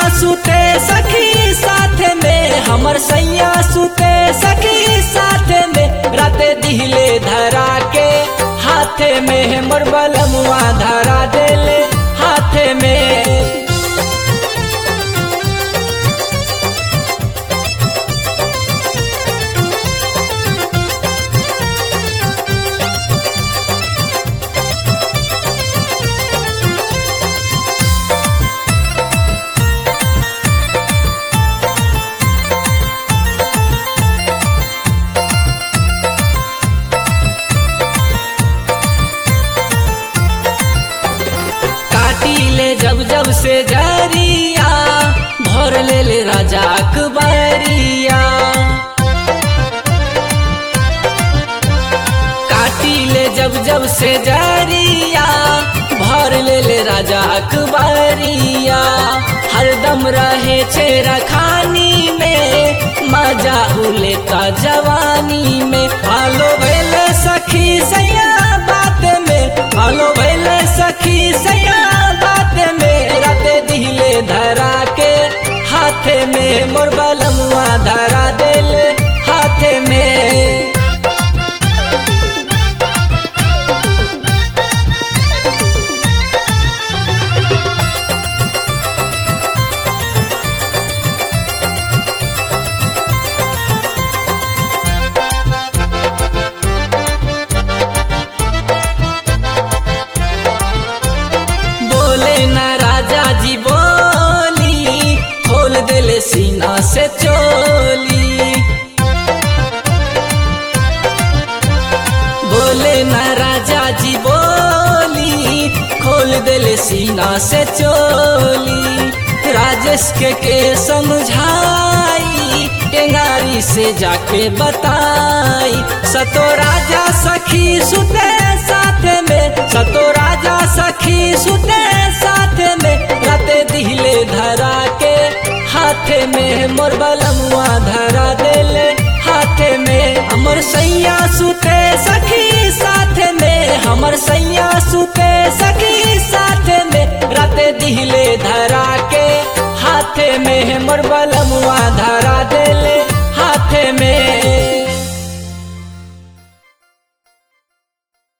सुते सखी साथ में हमर सैया सुते सखी साथ में राते दिहले धरा के हाथे में हमर बलमुआ धरा देले हाथे में काटी ले जब जब से जरिया भर ले ले राजा अकबरिया काटी ले जब जब से जरिया भर ले ले राजा अकबरिया हरदम रहे चेरा खानी में मजा उलेता जवानी में आलो भेले सखी सैया बात में आलो भेले सखी सैया बात में राते दिले धरा के हाथे में मोर बलमुआ धरा देले हाथे में बोले ना राजा जी बोली खोल दिले सीना से चोली बोले ना राजा जी बोली खोल दिले सीना से चोली राजेश के के समझाई टेंगारी से जाके बताई सतो राजा सखी सुते साथ में सतो राजा सखी सुते साथ में राते दिले धरा के हाथे में मोर बलमुआ धरा देले हाथे में हमर सैया सुते सखी साथ में हमर सैया सुते सखी साथ में राते दिले धरा के हाथे में मोर बलमुआ धरा देले हाथे में